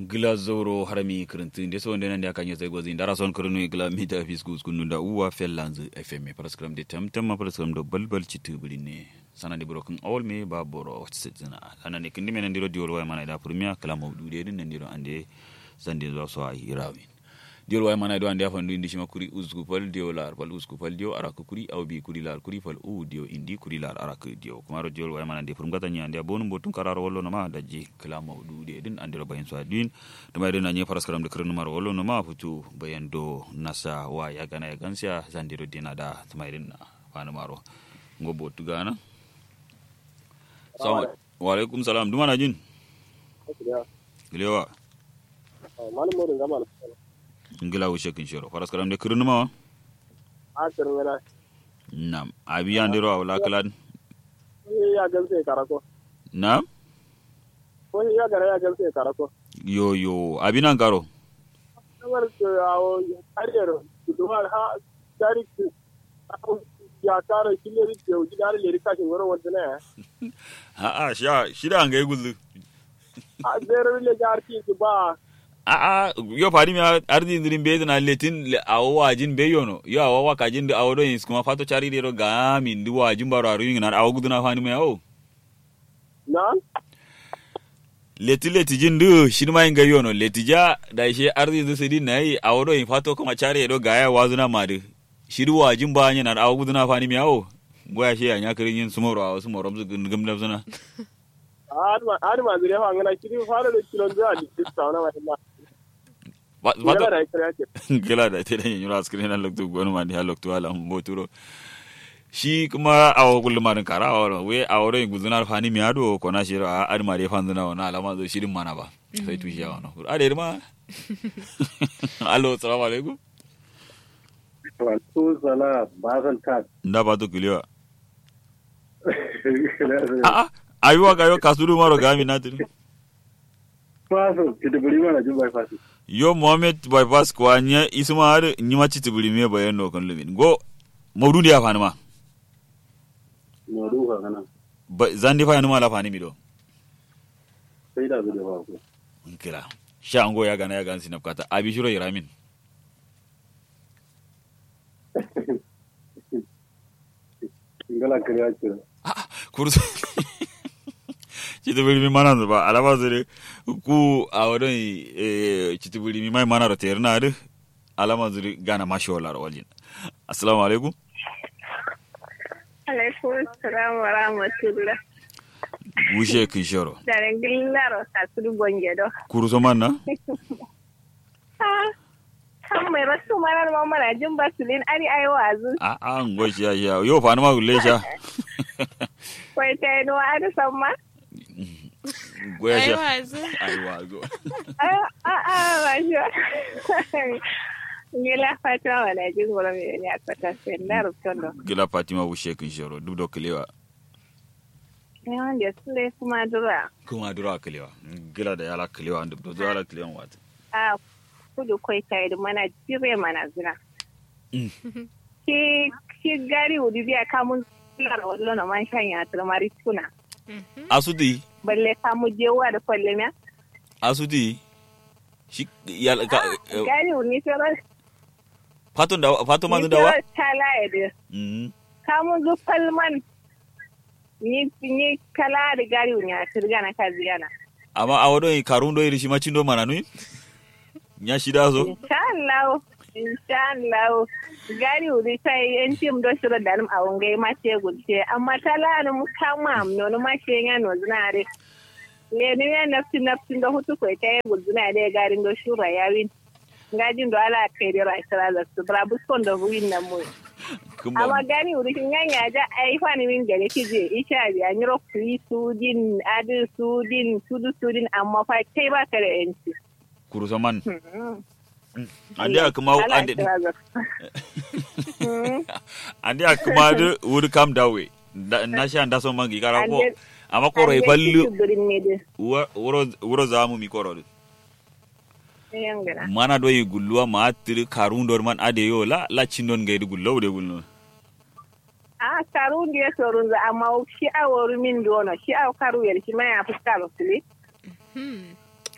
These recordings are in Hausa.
gila zoro harami kirintin de so ndena ndia kanya zai gozi ndara son kirinu gila mita fiskus kunu da uwa fellanz fm paraskram de tamtam paraskram do balbal citu ne sana de broken all me ba boro sitzina sana ne kindi menen diro diol way mana da premier kala mawdu de din ndiro ande sande zo so ay rawin diol way mana do ande afandu indi shima kuri usku pal dio lar pal usku pal dio arak kuri aw bi kuri lar kuri pal u dio indi kuri lar arak dio kumaro diol way mana de furum gata nya ande bonu botun kararo wollo no ma daji kala mawdu de din andiro bayin so adin to may na nye paraskaram de kirnu mar wollo no ma futu bayan do nasa wa ya gana ya gansia sandiro dina da to may na fanu maro ngobo tugana Salamu wa alaikum salam duma na jin gilewa malam morin gama na ngila wishe kin shiro faras karam de kirnu ma a kirin yana nam abi andiro awla kalan ya gamse karako nam ko ya gara ya gamse karako yo yo abi nan karo kamar ke awo kariyar duwa ha dari ya kara kileri ke uji dari leri kashin wurin wanda ne ha a sha shida an ga gullu a zero le garki ki ba a a yo fadi mi ardi ndirin be na letin le awo wajin be yono yo awo wakajin da awo do yin kuma fato chari de ro ga min di wajin baro aru yin na awo guduna fani me awo na leti leti jin du shin ma inga yono leti ja da she ardi du sidi nai awo do yin fato kuma chari do ga ya wazuna madu shiru wajin ba nya na awo guduna fani me awo goya she anya kirin yin sumoro awo sumoro mu gum da zuna adma adma zire fa ngana kiri fara da kilon da di tsauna ma ina wato da kira ke gila da te da yin yura skrin na lokto gonu ma di ha lokto ala mboturo shi kuma awo kullu marin kara awo we awo ro guzuna fani mi ado ko na shiro a adma de fanzuna wana alama zo shirin mana ba sai tushi ya wana ade ma allo assalamu alaikum Wato sala ba zan ta. nda ba to kiliwa a a ayuwa ga yo kasuru maro gami na tiri Faso, ki da buri mana jin bypass. yo mohammed bypass kwa nya isma har nyima chitibuli me bayan no kan lumin go mawdudi ya fani ma Na duka kana. Ba- zandi fa yanuma la fani mi do Sai da zai ba ku. kira sha ango ya gana ya gan sinap kata abi shiro iramin Ingala kariya kira. kursu chitibuli mi mana ba alaba zere ku awodon eh chitibuli mi mai mana ro terna ade alama zuri gana mashola ro waljin assalamu alaikum alaikum salam wa rahmatullah wushe kin shoro daren gillaro kasuru bonje do kurso manna ha kan mai rasu manar mamara jin basulin ari ai wazu a a ngo ya ya yo fa ma gulle sha kwai ta yi nuwa ari samma goya sha wazu. ai wazo a a a ba shi gila fatima wala jin gura mai ne a kwata sai na rubutun do gila fatima wushe kin shoro duk da kilewa yawan da su dai kuma dura kuma dura kilewa gila da yala kilewa duk da yala kilewa wata a kudu kwai ta yi mana jire mana zina ki ki gari wudi biya kamun lar wallo na man shanya turmari tuna asudi balle kamu jewa da kwalle miya asudi shi yala ka eh, gari wuni sai fatun da fatun man ni da wa sai tala ya da Mhm. kamu zu palman ni ni kala da gari wuni a turga na kaziyana amma a wadon karun do iri shi macin do mana nui nya shida so insha Allah insha Allah gari wuni sai yan tim do shiro da a wangai ma ce gulce amma tala da mu kama no no ma ce ya no zinare le ni ya nafsi nafsi da hutu ko ta yi gulzuna da garin do shura yawin ngajin do ala kai da raisara da su brabus kon da buin na mu kuma amma gani wuri kin yanya ja ai fani min gare kije isha bi an yiro kuri sudin adu sudin sudu sudin amma fa kai ba ka da yanci kurusa man Hmm. ande akuma Ala ande kira za- Hmm. ande akuma de would come that way Da- na sha nda so mangi kara ko Ande- amma koro e ande fallu kitu birin ne de Wa- wuro wuro zamu mi koro de yan gana mana do yi gulluwa ma tiri karun dor man ade yo la la cindon gaydi gullo de gulno a karu ndiye sorun za amma shi a woru min dono shi a karu yel shi ma ya fuska ba suli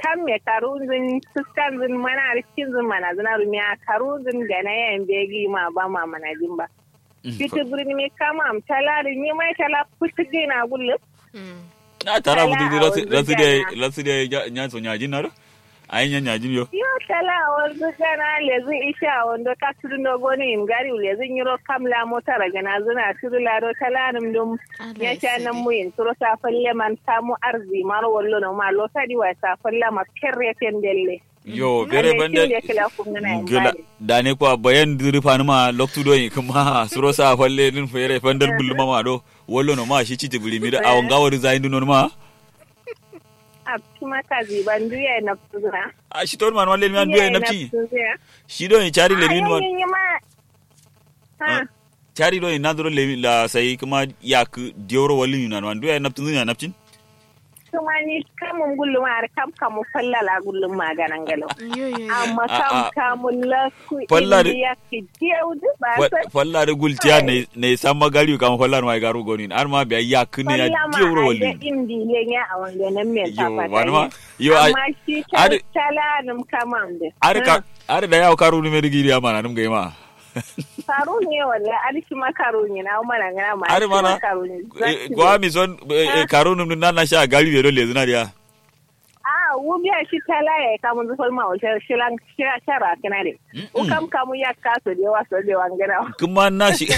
kan me karunzin fuskan zin mana rikin zin mana zina rumiya karunzin da na yan begi ma ba ma mana jin ba Fiti birni me kama am tala da ni mai tala fusti na gulle na tara Ala, budu a rasu wanzu rasu da gana. rasu da nya so nyajin na do ayin nya nyajin yo yo tala wanzu gana lezi isha wando ka turuno goni im gari lezi nyiro kamla mota raga na zina turula do tala num dum Allah ya ya sha nan sani. mu yin turo sa falle man samu arzi mar wallo no ma lo sadi wa sa falle ma kerre tendelle yo bere bande gila dane ko bayan diri fanuma loktu do kuma suro sa falle din fere fandar bulma ma do wollo no ma shi citi buli mi da awon gawar zain dun ma a kuma ka ziban duya na fuzuna a shi ton man walle mi an biya napci shi do ni chari le min wan ma ha chari do ni nadro le la sai kuma yak dioro walli ni nan wan do ya naptin ni naptin kuma ni kamun gullum har kam kamu fallala gullum maganan galo Yo, yo, yo. amma A- kam a- kamun la ku Fallare- ya ki diyaudu ba sa falla da gultiya ne ne samma gari kam falla ma garu goni ar ma biya yak ni ya fallama dioro a da walli indi lenya a wanda nan me ta yo fata wani ma yo ai amma shi Ade- talanum kaman da ar ka ar da yawo karu ni me digi ya mana num ga ma Karu ne wala arki makaru ne na mana ngana ma ar mana makaru ne eh, ko ami son eh, eh, karu num nan na sha gari be do le zina dia a wubiya shi tala ya kamun zufar ma wata shilan shira shara kana de u kam kamu ya kaso de waso de wangana kuma na shi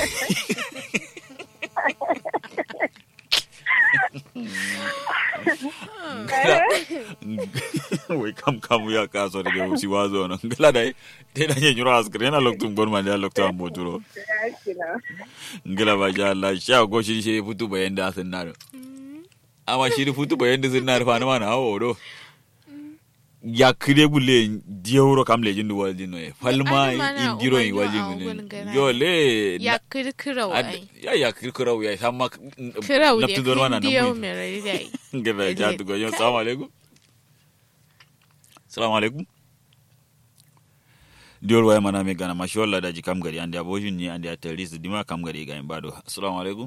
wai kam kam ya kaso da ga si wazo no ngala dai te da nye nyura askre na loktu bon man ya loktu am boturo ngala ba ja Allah sha go shi shi futu bayan da sun na amma shi futu bayan da sun na fa na mana hawo do ya kire bule diewro kam le jindu wal jinno e falma Adi mana indiro umar yi yo wal a jinno wurin gara. yo le ya kirkira Ad- wai ya ya kirkira ya sama kirau da naftu don wannan kin diyo nan mai rai dai ngada ja to go yo assalamu alaikum assalamu alaikum diol way mana me gana mashi walla daji kam gari ande abojin ni ande terrorist dima kam gari ga imbado assalamu alaikum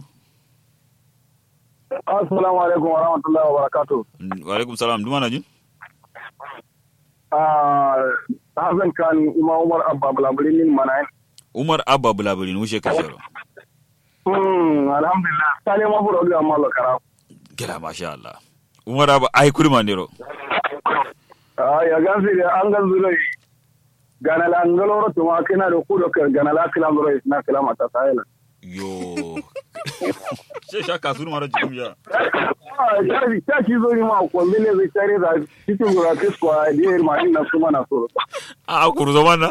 assalamu alaikum wa rahmatullahi wa barakatuh wa alaikum salam duma na jin ah Hassan kan Ima Umar Abba Bulaburin min mana umar abba bulabulin wushe kashero hmm alhamdulillah sale ma buro ga mallo kara gila masha Allah umar abba ai kurma ndero ah ya gansi da an ga zurai gana la ngaloro to ma kana da ku da gana la kila zurai na kila mata sayela yo she shaka sunu mara jikum ya ah ya bi ta ci zo ni ma ko mele zai tare da cikin zuwa kisko a diyar ma ina kuma na so a kurzo mana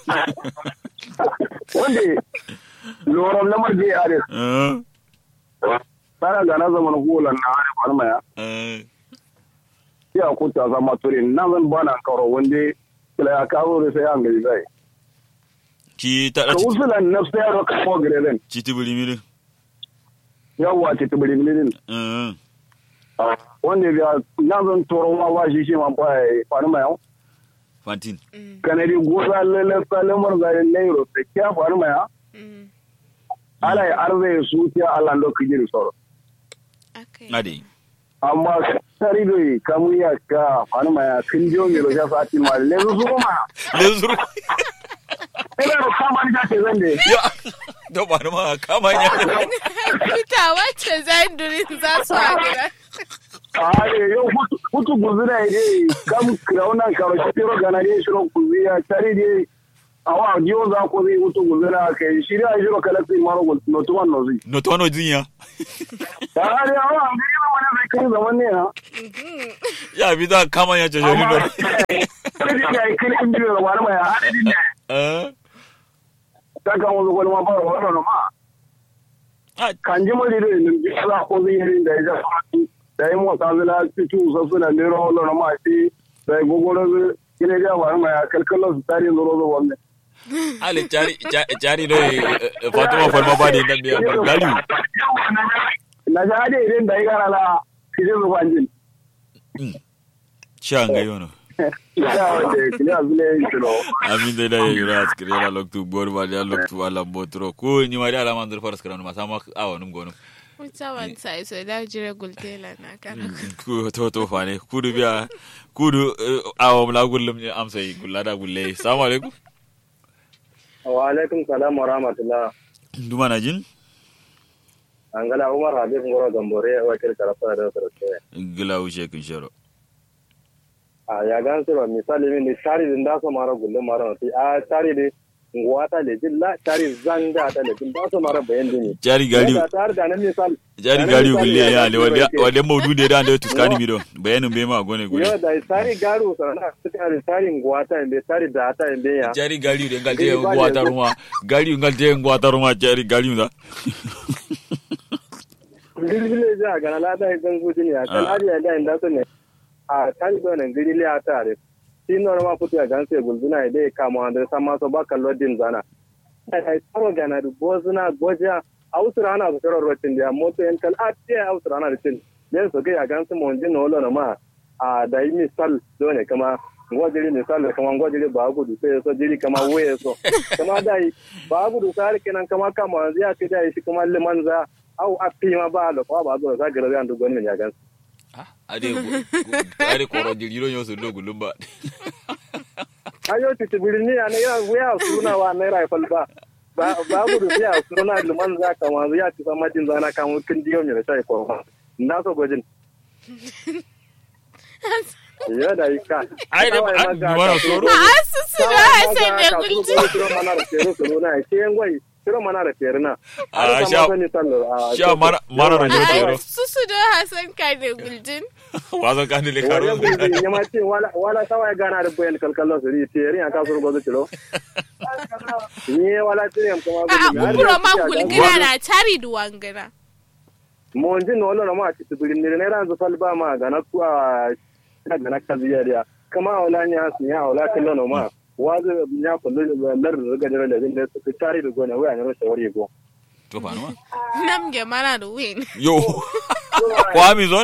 wanda loram lamar je are eh tsara gana zaman hulan na wani farma ya eh ya kuta zama turin nan zan bana karo wanda kila ya kawo da sai an gari zai ki ta ka usulan na sai ro ka mo greden citi buli miri yawa ce tubiri milin eh wanda ya nan zan toro ma ba shi shi ma ba farma ya fantin kanadi goza lele salemar zai nairo sai kya farma ya ala ya arze su tiya Allah ndo kijiri soro akai ade amma sari doi kamu ya ka farma ya kin jo mi ro ja sati ma le su ma le zuru ina ro kama ni ta zan de ya da ba ma kama nya fita wacce zai durin za su hagira Aye, yo hutu hutu guzira ide kam krauna karo shiro gana de shiro kuziya tari de awa dio za ko zai hutu guzira kai shiri a shiro kala sai maro gol no tuman no zai no to no jinya da hali awa an ga wani zai kai zaman ne ha ya bi da kama nya jojo ni no sai dai ga kai in biyo wani mai adadin ne eh ta kan wani gol ma ba wannan ma ah kan ji mari de nin bi za ko zai yi da ya da yi motsa zila fitu sasu da ne ro lo ma shi da gogoro kine ga wani mai kalkalo su tare zo zo wannan ale chari cha- chari do fatuma falma ba de dan biya gali na ja hade idan da ya gara la kije zo banjin changa yono ya wade kile azule kilo amin da da yura askire la loktu bor ba da loktu ala botro ko ni ma da ala mandur faras karam ma sama awo num gonum Mutawan sai so da jire gultela na kana. ku to to fane kudu biya kudu eh, awam la gullum ne amsa yi gulla da gulle assalamu alaikum wa alaikum salam wa rahmatullah duma na jin an gala umar habib ngoro gambore wakil karafa da sarki gila wuce kin sharo a ya gan sura misali min ni tari din da so mara gulle mara ti a tari de ngwata le jilla tari zanga ta le jilla so mara bayan dini jari gari da tari da nan misali jari gari gulle ya le wale wale maudu de da da tuskani mi do bayanin be ma gone yo gulle da tari garu sana tari tari ngwata inde tari da ta inde ya jari gari de ngal de ngwata ruma gari ngal de ngwata ruma jari gari da ngirgile ja gana la da gan gudin ya kan Ah. ari ya da inda so ne a tari do ne ngirgile ya tare shi no ma putu ya gan se gulbina ide kama andre sama so ba kallo din zana ai taro gana du bozuna goja ausura ana su karo rotin da moto yan kal a ce ausura ana da tin den so ga ya gan su mon din no lo ma a da yi misal do ne kama ngwajiri misal kama ngwajiri ba gudu sai so jiri kama waye so kama dai ba gudu sai kenan kama kama ya ce dai shi kuma liman za au a fi ma ba da kwa ba zo za gara zan dugon min ya gan ade ade koro jiri ro nyoso do gullum ba ayo ti tibirini ya ne ya wuya suna wa ne rai fal ba ba ba gudu ya suna liman za kama ya ci sama jin zana kan kin diyo mi da sai ko na so gojin ya da yi ka ai da an mara soro A su su da Hassan ne gulti. Kiro mana da kero kero na ke ngwai kiro mana da kero na. Ah, sha- sha mara mara ro A ro su su da Hassan ka ne gultin. wazo kan le karo Wala gulbi ya ma ce wala wala sawa ya gana da bayan kalkallo su ri teri ya ka suru gozo kilo. Ni wala tiri am kuma A gulbi. kuro ma gulgira na tari duwangana. Mo njin no lo ma ci tibiri ni ne ran zo falba ma gana ku a ina gana kaziya dia. Kama wala nya su ya wala kallo no ma. Wazo nya kullu lar ga dare da din da su tari da gona waya ne ro shawari go. to fa no Nam ge mana da win. yo kwami zon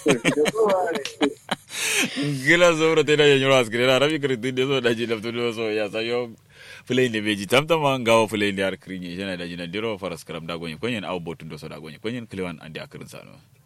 gila zoro tena ya nyoro askire na rabi kiri tunde so daji lafto do so ya sayo fulai ne beji tamtama ngawo fulai ne ar krinye jana daji na diro faras karam da gonye konyen au botun do so da gonye konyen kliwan ande akirin sano